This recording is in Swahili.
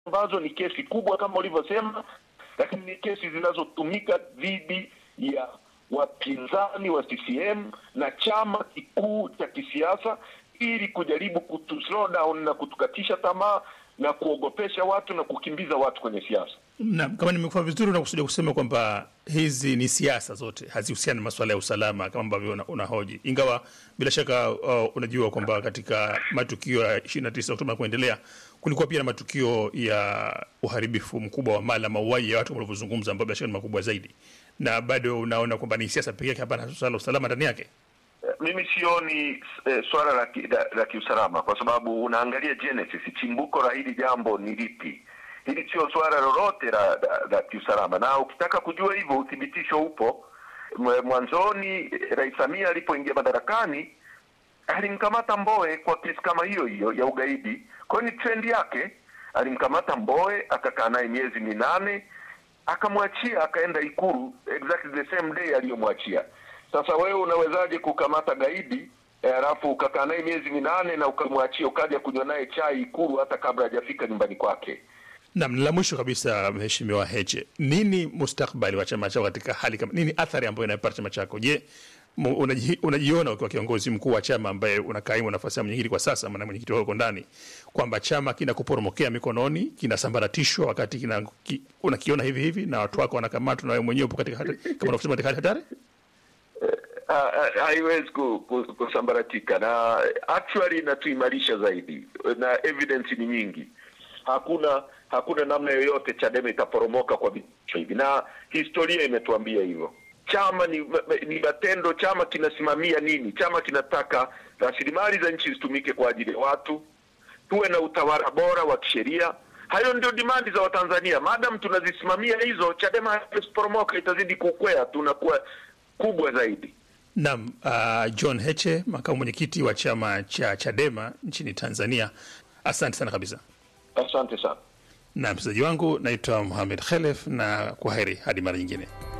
ambazo ni kesi kubwa kama ulivyosema, lakini ni kesi zinazotumika dhidi ya wapinzani wa CCM na chama kikuu cha kisiasa ili kujaribu kutu slow down na kutukatisha tamaa na kuogopesha watu na kukimbiza watu kwenye siasa. Naam, kama nimekuwa vizuri, unakusudia kusema kwamba hizi ni siasa zote, hazihusiani na masuala ya usalama kama ambavyo una- unahoji, ingawa bila shaka uh, unajua kwamba katika matukio ya 29 Oktoba na kuendelea kulikuwa pia na matukio ya uharibifu mkubwa wa mali na mauaji ya watu kama ulivyozungumza, ambayo bila shaka ni makubwa zaidi, na bado unaona kwamba ni siasa pekee yake, hapana swala la usalama ndani yake. Eh, Mimi sioni eh, swala la, ki, la, la kiusalama kwa sababu unaangalia genesis, chimbuko la hili jambo ni lipi. Hili sio swala lolote la, la, la kiusalama, na ukitaka kujua hivyo uthibitisho upo. Mwe- Mwanzoni eh, Rais Samia alipoingia madarakani alimkamata Mbowe kwa kesi kama hiyo hiyo ya ugaidi. Kwa hiyo ni trendi yake, alimkamata Mbowe akakaa naye miezi minane akamwachia akaenda Ikulu exactly the same day aliyomwachia. Sasa wewe unawezaje kukamata gaidi eh, alafu ukakaa naye miezi minane na ukamwachia ukaja kunywa naye chai Ikulu hata kabla hajafika nyumbani kwake? Naam, la mwisho kabisa, Mheshimiwa Heche, nini mustakbali wa chama chako katika hali kama nini, athari ambayo inapata chama chako? Je, mu- unaji- unajiona ukiwa kiongozi mkuu wa chama ambaye unakaimu nafasi ya mwenyekiti kwa sasa, maana mwenyekiti wako ndani, kwamba chama kinakuporomokea mikononi, kinasambaratishwa wakati kina, ki, unakiona hivi hivi na watu wako wanakamatwa na wewe mwenyewe upo katika hali- kama unavyosema katika hali hatari? Ha- ha- haiwezi ku- ku- kusambaratika na actually inatuimarisha zaidi na evidence ni nyingi hakuna hakuna namna yoyote chadema itaporomoka kwa vitisho hivi na historia imetuambia hivyo chama ni, ni matendo chama kinasimamia nini chama kinataka rasilimali za nchi zitumike kwa ajili ya watu tuwe na utawala bora wa kisheria hayo ndio dimandi za watanzania madam tunazisimamia hizo chadema haiwezi kuporomoka itazidi kukwea tunakuwa kubwa zaidi Naam, uh, John Heche, makamu mwenyekiti wa chama cha Chadema nchini Tanzania, asante sana kabisa. asante sana Na mchezaji wangu naitwa Mohamed Khelef, na kwa heri hadi mara nyingine.